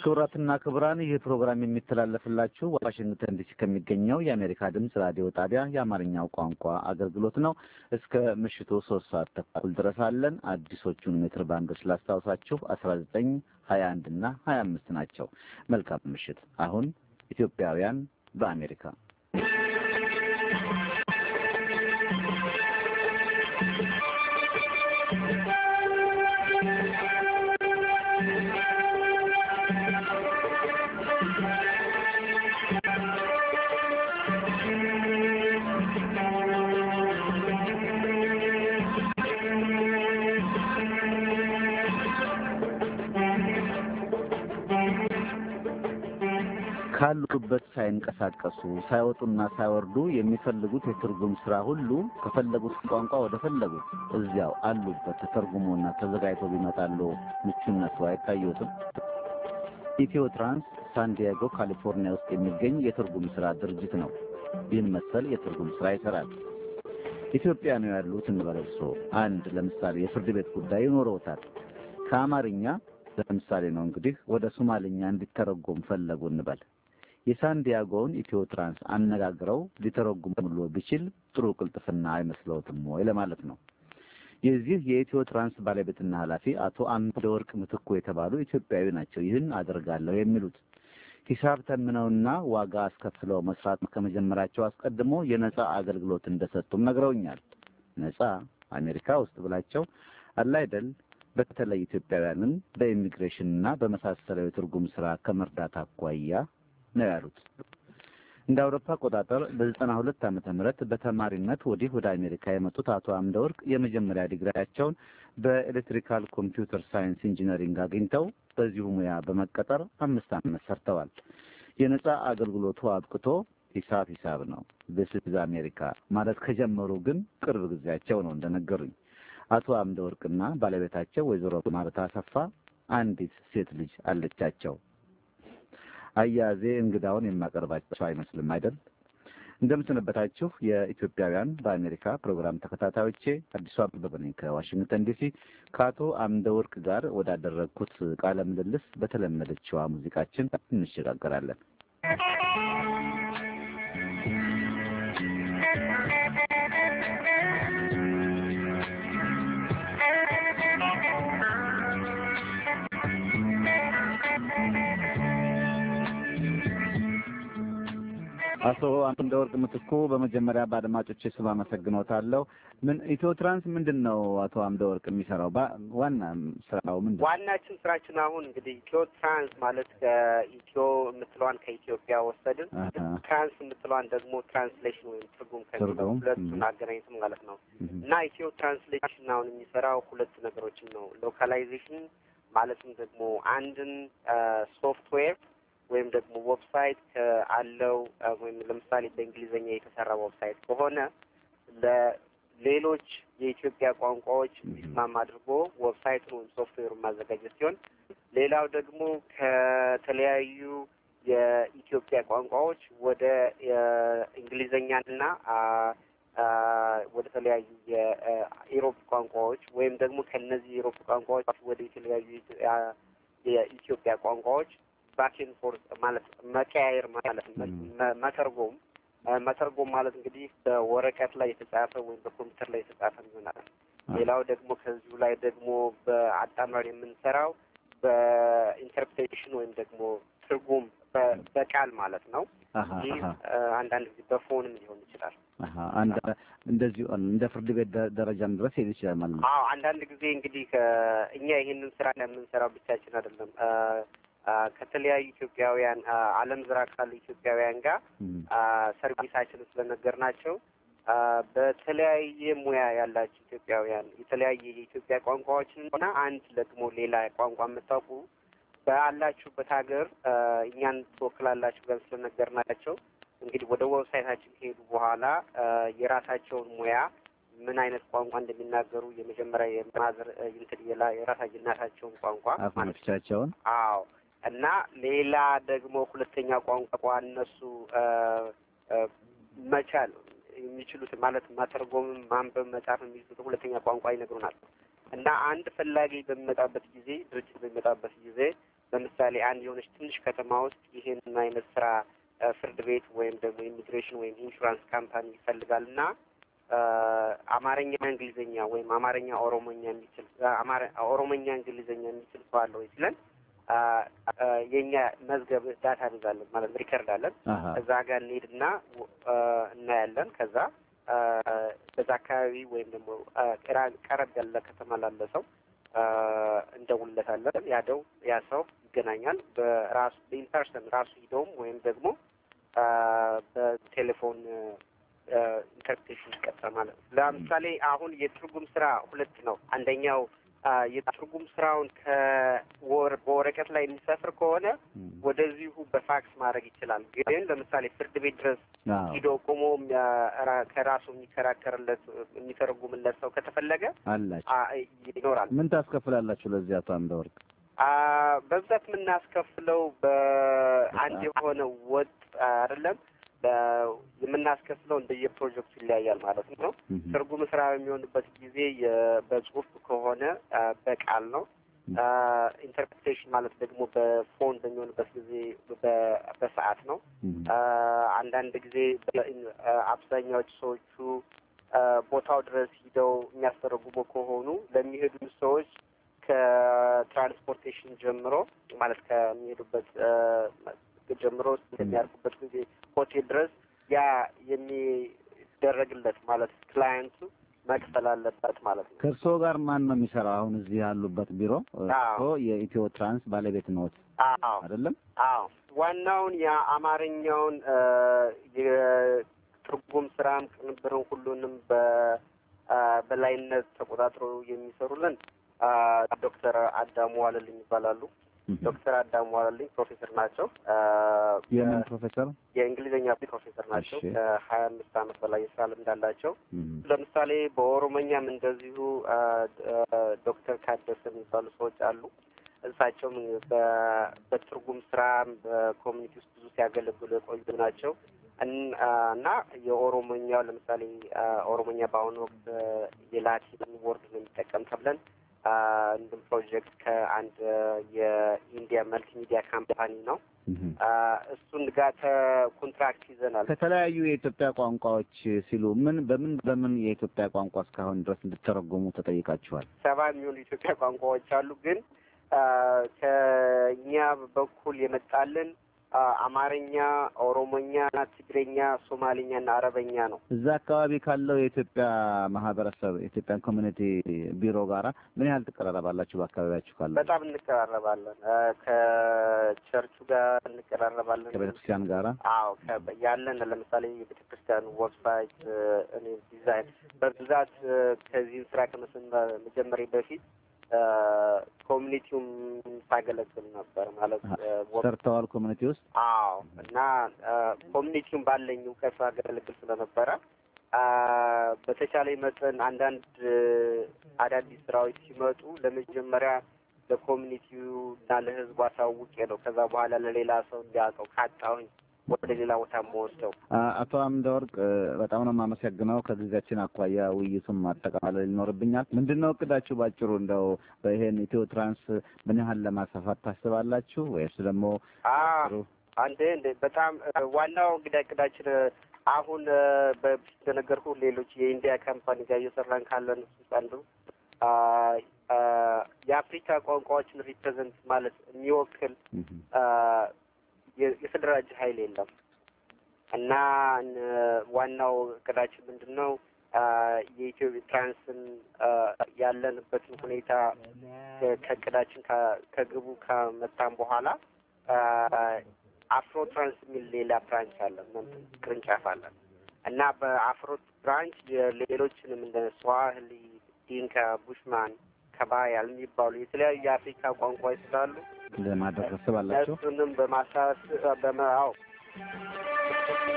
ክቡራትና ክቡራን ይህ ፕሮግራም የሚተላለፍላችሁ ዋሽንግተን ዲሲ ከሚገኘው የአሜሪካ ድምፅ ራዲዮ ጣቢያ የአማርኛው ቋንቋ አገልግሎት ነው። እስከ ምሽቱ ሶስት ሰዓት ተኩል ድረስ አለን። አዲሶቹን ሜትር ባንዶች ላስታውሳችሁ አስራ ዘጠኝ ሀያ አንድ እና ሀያ አምስት ናቸው። መልካም ምሽት። አሁን ኢትዮጵያውያን በአሜሪካ ካሉበት ሳይንቀሳቀሱ ሳይወጡና ሳይወርዱ የሚፈልጉት የትርጉም ስራ ሁሉ ከፈለጉት ቋንቋ ወደ ፈለጉት እዚያው አሉበት ተተርጉሞና ተዘጋጅቶ ቢመጣሉ ምቹነቱ አይታየዎትም? ኢትዮ ትራንስ ሳንዲያጎ ካሊፎርኒያ ውስጥ የሚገኝ የትርጉም ስራ ድርጅት ነው። ይህን መሰል የትርጉም ስራ ይሰራል። ኢትዮጵያ ነው ያሉት እንበል እርስዎ አንድ ለምሳሌ የፍርድ ቤት ጉዳይ ይኖረውታል። ከአማርኛ ለምሳሌ ነው እንግዲህ ወደ ሶማልኛ እንዲተረጎም ፈለጉ እንበል። የሳንዲያጎውን ኢትዮ ትራንስ አነጋግረው ሊተረጉም ብሎ ቢችል ጥሩ ቅልጥፍና አይመስለውትም ወይ ለማለት ነው። የዚህ የኢትዮ ትራንስ ባለቤትና ኃላፊ አቶ አምደ ወርቅ ምትኩ የተባሉ ኢትዮጵያዊ ናቸው። ይህን አደርጋለሁ የሚሉት ሂሳብ ተምነውና ዋጋ አስከፍለው መስራት ከመጀመራቸው አስቀድሞ የነጻ አገልግሎት እንደሰጡም ነግረውኛል። ነጻ አሜሪካ ውስጥ ብላቸው አለ አይደል በተለይ ኢትዮጵያውያንን በኢሚግሬሽንና በመሳሰለው የትርጉም ስራ ከመርዳት አኳያ ነው ያሉት። እንደ አውሮፓ አቆጣጠር በዘጠና ሁለት ዓመተ ምህረት በተማሪነት ወዲህ ወደ አሜሪካ የመጡት አቶ አምደ ወርቅ የመጀመሪያ ዲግሪያቸውን በኤሌክትሪካል ኮምፒውተር ሳይንስ ኢንጂነሪንግ አግኝተው በዚሁ ሙያ በመቀጠር አምስት ዓመት ሰርተዋል። የነጻ አገልግሎቱ አብቅቶ ሂሳብ ሂሳብ ነው ዚስ አሜሪካ ማለት ከጀመሩ ግን ቅርብ ጊዜያቸው ነው እንደነገሩኝ። አቶ አምደ ወርቅና ባለቤታቸው ወይዘሮ ማርታ አሰፋ አንዲት ሴት ልጅ አለቻቸው። አያዜ እንግዳውን የማቀርባቸው አይመስልም አይደል? እንደምሰነበታችሁ የኢትዮጵያውያን በአሜሪካ ፕሮግራም ተከታታዮቼ፣ አዲሱ አበበ ነኝ ከዋሽንግተን ዲሲ። ከአቶ አምደ ወርቅ ጋር ወዳደረግኩት ቃለ ምልልስ በተለመደችዋ ሙዚቃችን እንሸጋገራለን። አቶ አምደ ወርቅ ምትኩ በመጀመሪያ በአድማጮች ስም አመሰግኖታለሁ። ምን ኢትዮ ትራንስ ምንድን ነው አቶ አምደ ወርቅ የሚሰራው? ዋና ስራው ምንድን ነው? ዋናችን ስራችን አሁን እንግዲህ ኢትዮ ትራንስ ማለት ከኢትዮ የምትለዋን ከኢትዮጵያ ወሰድን፣ ትራንስ የምትለዋን ደግሞ ትራንስሌሽን ወይም ትርጉም ከሚለው ሁለቱን አገናኝተን ማለት ነው እና ኢትዮ ትራንስሌሽን አሁን የሚሰራው ሁለት ነገሮችን ነው። ሎካላይዜሽን ማለትም ደግሞ አንድን ሶፍትዌር ወይም ደግሞ ዌብሳይት አለው ወይም ለምሳሌ በእንግሊዝኛ የተሰራ ዌብሳይት ከሆነ ለሌሎች የኢትዮጵያ ቋንቋዎች እንዲስማማ አድርጎ ዌብሳይቱን ወይም ሶፍትዌሩን ማዘጋጀት ሲሆን፣ ሌላው ደግሞ ከተለያዩ የኢትዮጵያ ቋንቋዎች ወደ እንግሊዝኛና ወደ ተለያዩ የኢሮፕ ቋንቋዎች ወይም ደግሞ ከነዚህ የኢሮፕ ቋንቋዎች ወደ የተለያዩ የኢትዮጵያ ቋንቋዎች ባኬን ፎርስ ማለት መቀያየር ማለት መተርጎም መተርጎም ማለት እንግዲህ በወረቀት ላይ የተጻፈ ወይም በኮምፒውተር ላይ የተጻፈ ይሆናል። ሌላው ደግሞ ከዚሁ ላይ ደግሞ በአጣምረን የምንሰራው በኢንተርፕሬቴሽን ወይም ደግሞ ትርጉም በቃል ማለት ነው። ይህ አንዳንድ ጊዜ በፎንም ሊሆን ይችላል። እንደዚሁ እንደ ፍርድ ቤት ደረጃም ድረስ ሄድ ይችላል ማለት ነው። አዎ አንዳንድ ጊዜ እንግዲህ እኛ ይህንን ስራ የምንሰራው ብቻችን አይደለም። ከተለያዩ ኢትዮጵያውያን ዓለም ዙሪያ ካሉ ኢትዮጵያውያን ጋር ሰርቪሳችንን ስለነገርናቸው በተለያየ ሙያ ያላቸው ኢትዮጵያውያን የተለያየ የኢትዮጵያ ቋንቋዎችን እና አንድ ደግሞ ሌላ ቋንቋ የምታውቁ ባላችሁበት ሀገር እኛን ትወክላላችሁ ብለን ስለነገርናቸው እንግዲህ ወደ ዌብሳይታችን ከሄዱ በኋላ የራሳቸውን ሙያ ምን አይነት ቋንቋ እንደሚናገሩ የመጀመሪያ የማዘር እንትን የራሳቸው እናታቸውን ቋንቋ አፋኖቻቸውን አዎ እና ሌላ ደግሞ ሁለተኛ ቋንቋ እነሱ መቻል የሚችሉት ማለት ማተርጎምም ማንበብ መጻፍ የሚችሉት ሁለተኛ ቋንቋ ይነግሩናል። እና አንድ ፈላጊ በሚመጣበት ጊዜ ድርጅት በሚመጣበት ጊዜ ለምሳሌ አንድ የሆነች ትንሽ ከተማ ውስጥ ይህን አይነት ስራ ፍርድ ቤት ወይም ደግሞ ኢሚግሬሽን ወይም ኢንሹራንስ ካምፓኒ ይፈልጋል እና አማርኛ እንግሊዝኛ ወይም አማርኛ ኦሮሞኛ የሚችል ኦሮሞኛ እንግሊዝኛ የሚችል ሰው አለ ወይ ሲለን የእኛ መዝገብ ዳታ ቤዛለን ማለት ሪከርድ አለን። እዛ ጋር እንሄድና እናያለን። ከዛ በዛ አካባቢ ወይም ደግሞ ቀረብ ያለ ከተማ ላለ ሰው እንደውለታለን። ያደው ያ ሰው ይገናኛል። በራሱ በኢንፐርሰን ራሱ ሂደውም ወይም ደግሞ በቴሌፎን ኢንተርፕሬሽን ይቀጥላል ማለት ነው። ለምሳሌ አሁን የትርጉም ስራ ሁለት ነው። አንደኛው የትርጉም ስራውን ከወር በወረቀት ላይ የሚሰፍር ከሆነ ወደዚሁ በፋክስ ማድረግ ይችላል። ግን ለምሳሌ ፍርድ ቤት ድረስ ሂዶ ቆሞ ከራሱ የሚከራከርለት የሚተረጉምለት ሰው ከተፈለገ አላችሁ ይኖራል። ምን ታስከፍላላችሁ ለዚህ አቶ አምደወርቅ? በብዛት የምናስከፍለው በአንድ የሆነ ወጥ አይደለም የምናስከፍለው እንደየፕሮጀክቱ ይለያያል ማለት ነው። ትርጉም ስራ በሚሆንበት ጊዜ በጽሁፍ ከሆነ በቃል ነው። ኢንተርፕሬቴሽን ማለት ደግሞ በፎን በሚሆንበት ጊዜ በሰዓት ነው። አንዳንድ ጊዜ አብዛኛዎቹ ሰዎቹ ቦታው ድረስ ሂደው የሚያስተረጉሙ ከሆኑ ለሚሄዱ ሰዎች ከትራንስፖርቴሽን ጀምሮ ማለት ከሚሄዱበት ጀምሮ የሚያርፉበት ጊዜ ሆቴል ድረስ ያ የሚደረግለት ማለት ክላየንቱ መክፈል አለበት ማለት ነው። ከእርስዎ ጋር ማን ነው የሚሰራው? አሁን እዚህ ያሉበት ቢሮ እርስዎ የኢትዮ ትራንስ ባለቤት ነዎት አይደለም? አዎ። ዋናውን የአማርኛውን የትርጉም ስራም ቅንብርን ሁሉንም በበላይነት ተቆጣጥሮ የሚሰሩልን ዶክተር አዳሙ ዋለልኝ ይባላሉ። ዶክተር አዳሙ ዋለልኝ ፕሮፌሰር ናቸው። የምን ፕሮፌሰር? የእንግሊዝኛ ፕሮፌሰር ናቸው። ከሀያ አምስት አመት በላይ የስራ ልምድ አላቸው። ለምሳሌ በኦሮሞኛም እንደዚሁ ዶክተር ካደሰ የሚባሉ ሰዎች አሉ። እሳቸውም በትርጉም ስራ በኮሚኒቲ ውስጥ ብዙ ሲያገለግሉ የቆዩ ናቸው እና የኦሮሞኛው ለምሳሌ ኦሮሞኛ በአሁኑ ወቅት የላቲን ወርድ ነው የሚጠቀም ተብለን እንድም ፕሮጀክት ከአንድ የኢንዲያ መልቲ ሚዲያ ካምፓኒ ነው። እሱን ጋር ኮንትራክት ይዘናል። ከተለያዩ የኢትዮጵያ ቋንቋዎች ሲሉ ምን በምን በምን የኢትዮጵያ ቋንቋ እስካሁን ድረስ እንድተረጎሙ ተጠይቃችኋል? ሰባ የሚሆኑ የኢትዮጵያ ቋንቋዎች አሉ። ግን ከእኛ በኩል የመጣልን አማርኛ፣ ኦሮሞኛ፣ ትግረኛ፣ ሶማሌኛ እና አረበኛ ነው። እዛ አካባቢ ካለው የኢትዮጵያ ማህበረሰብ የኢትዮጵያን ኮሚኒቲ ቢሮ ጋራ ምን ያህል ትቀራረባላችሁ? በአካባቢያችሁ ካለው በጣም እንቀራረባለን። ከቸርቹ ጋር እንቀራረባለን። ከቤተ ክርስቲያን ጋራ አዎ፣ ያለን ለምሳሌ የቤተ ክርስቲያን ዌብሳይት እኔ ዲዛይን በብዛት ከዚህን ስራ ከመጀመሪያ በፊት ኮሚኒቲውም ሳገለግል ነበር ማለት ሰርተዋል ኮሚኒቲ ውስጥ አዎ። እና ኮሚኒቲውም ባለኝ እውቀት ሳገለግል ስለነበረ በተቻለ መጠን አንዳንድ አዳዲስ ስራዎች ሲመጡ ለመጀመሪያ ለኮሚኒቲው እና ለህዝቡ አሳውቄ ነው ከዛ በኋላ ለሌላ ሰው እንዲያውቀው ካጣሁኝ ወደ ሌላ ቦታ የምወስደው። አቶ አምደወርቅ በጣም ነው የማመሰግነው። ከጊዜያችን አኳያ ውይይቱን ማጠቃለል ይኖርብኛል። ምንድን ነው እቅዳችሁ ባጭሩ? እንደው በይሄን ኢትዮ ትራንስ ምን ያህል ለማስፋፋት ታስባላችሁ? ወይስ ደግሞ አንድ በጣም ዋናው እንግዲህ እቅዳችን አሁን በፊት እንደነገርኩ ሌሎች የኢንዲያ ካምፓኒ ጋር እየሰራን ካለን ውስጥ አንዱ የአፍሪካ ቋንቋዎችን ሪፕሬዘንት ማለት የሚወክል የተደራጀ ኃይል የለም እና ዋናው እቅዳችን ምንድን ነው? የኢትዮ ትራንስን ያለንበትን ሁኔታ ከእቅዳችን ከግቡ ከመጣን በኋላ አፍሮ ትራንስ የሚል ሌላ ብራንች አለን፣ ቅርንጫፍ አለን እና በአፍሮ ብራንች ሌሎችንም እንደ ስዋህሊ፣ ዲንካ፣ ቡሽማን፣ ከባያል የሚባሉ የተለያዩ የአፍሪካ ቋንቋዎች ስላሉ ለማድረግ ታስባላችሁ? እሱንም በማሳስ በመ አዎ